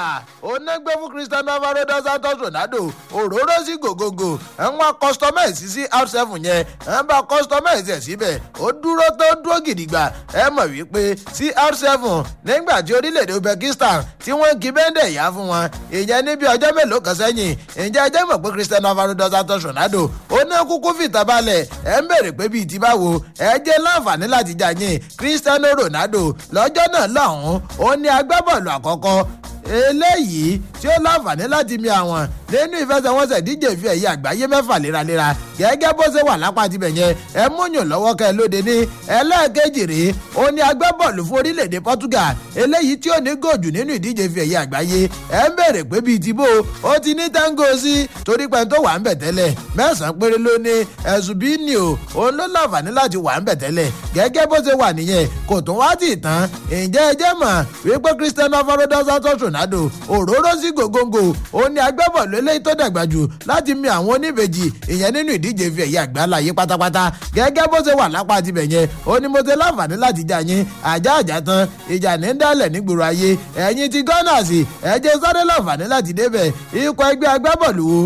onígbé fún cristiano alvaro dos santos ronaldo òróró sí gògógò ẹ̀wọ̀n customize sí r7 yẹn ẹ̀ bá customize ẹ̀ síbẹ̀ ó dúró tó dúró gidigba ẹ mọ̀ wípé sí r7 nígbà tí orílẹ̀-èdè uzbekistan tí wọ́n kí bẹ́ńdẹ̀ yá fún wọn ìyẹn níbi ọjọ́ mélòó kan sẹ́yìn ìjẹ́ ẹjẹ́ mọ̀ pé cristiano alvaro dos santos ronaldo ó ní kúkú fìtà balẹ̀ ẹ̀ ń bèrè pé bíi ti báwo ẹ jẹ́ láǹfààní láti jà yín cristiano ronaldo lọ́jọ́ náà lọ́hùn-ún ó ní agbábọ́ọ̀lù àkọ́kọ́ eléyìí tí ó láǹfààní láti mi àwọn nínú ìfẹsẹ̀wọnsẹ̀ díje fi ẹ̀yẹ àgbáyé mẹ́fà léraléra gẹ́gẹ́ bó ṣe wà lápá tibẹ̀ yẹn ẹ múyàn lọ́wọ́ kẹ́ ẹ lóde ní ẹlẹ́ẹ̀kejì rèé ó ní agbábọ́ọ̀lù fún orílẹ̀-èdè portugal eléyìí tí ó ní gòjù nínú ìdíje fi ẹ̀yẹ àgbáyé ẹ ń bèrè pé bíi ti bó ó ti ní tango sí torí pé tó wà ń bẹ̀ tẹ́lẹ̀ mẹ́sàn-án péré ló ní ẹ̀sùn bíi ní o òun ló láǹfààní láti wà ń bẹ̀ tẹ́lẹ̀ gẹ́gẹ́ bó ṣe wà nìyẹn kò tún wá tì tán ǹjẹ́ ẹ jẹ́ mọ̀ wípé cristiano alvaro dos santos ronaldo òróró sí gògóńgò ó ní agbábọ̀ọ̀lù eléyìí tó dàgbà jù láti mi àwọn oníbejì ìyẹn nínú ìdíje fi ẹ̀yà àgbáláyé pátápátá gẹ́gẹ́ bó ṣe wà lápá tibẹ̀ yẹn ó ní mo ṣe láǹfààní láti jà yín àjá àjá tán ìjà ní dálẹ̀ nígboro ayé ẹ̀yin ti gunners ẹ̀jẹ̀ sáré láǹfààní láti débẹ̀ ikọ̀ ẹgbẹ́ agbábọ̀ọ̀lù wo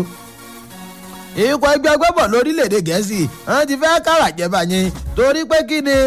ikọ̀ ẹgbẹ́ agbábọ̀ọ̀lù orílẹ̀-èdè gẹ̀ẹ́sì wọ́n ti fẹ́ kára jẹba yín torí pé kí ni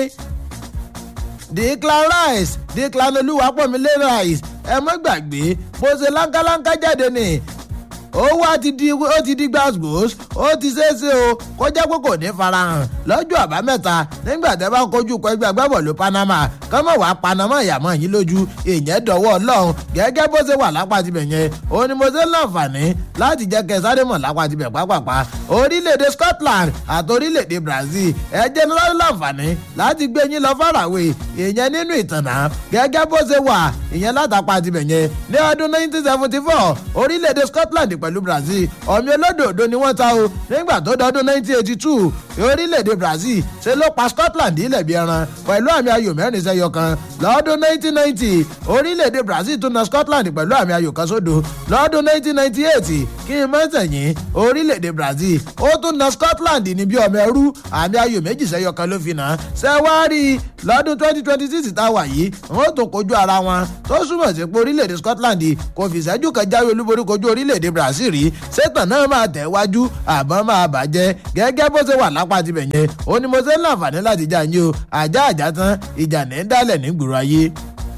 declan rice declan olúwapọ̀mílé rice ẹ mọ́ gbàgbé bó ṣe láńkáláńká jáde ni ó wá ti di ó ti di gbàgbós ó ti ṣeéṣe o kọjá pé kò ní farahàn lọ́jọ́ àbámẹ́ta nígbà tẹ́ bá kojú kọ ẹgbẹ́ agbábọ̀lù panama kọ́mọ̀ wá panama ìyàmọ́ yín lójú ìyẹn dọ̀wọ́ ọlọ́run gẹ́gẹ́ bó ṣe wà lápá tibẹ̀ yẹn ó ní mo ṣe ń láǹfààní láti jẹ́ kẹ́ sáré mọ̀ lápá tibẹ̀ pápápá orílẹ̀-èdè scotland àti orílẹ̀-èdè brazil ẹ jẹ́ láǹfààní láti gbé yín lọ fàràwé ìyẹn nínú ìtànà gẹ́gẹ́ bó ṣe wà ìyẹn látàpá tibẹ̀ yẹn ní ọdún 1974 orílẹ̀-èdè scotland pẹ̀lú brazil ọ̀mí olódòdó ni wọ́n ta o nígbà tó dọdún 1982 orílẹ̀-èdè brazil ṣe ló pa scotland ilẹ̀ bí ẹran pẹ̀lú àmì ayò mẹ́rin sẹ́yọ kan lọ́dún 1990 orílẹ̀-èdè brazil tún na scotland pẹ̀lú àmì ayò kan sódò lọ́dún 1998 kí n mọ́sẹ̀yìn orílẹ̀-èdè brazil ó tún na scotland ní bí ọmọ ẹrú àmì ayò méjì sẹ́yọ kan ló fi nà sẹ́wárì lọ́dún 2026 tá a wà yìí wọ́n tún kojú ara wọn tó súnmọ̀ sí pé orílẹ̀-èdè scotland kò fìṣẹ́jú kan jáwé olúborí kojú orílẹ̀-èdè brazil rí sẹ́tàn náà máa tẹ̀ wájú àbọ̀ máa bàjẹ́ gẹ́gẹ́ bó ṣe wà lápá tibẹ̀ yẹn ó ní mo ṣe ń láǹfààní láti jà yín o àjá àjá tán ìjà ní dálẹ̀ nígboro ayé.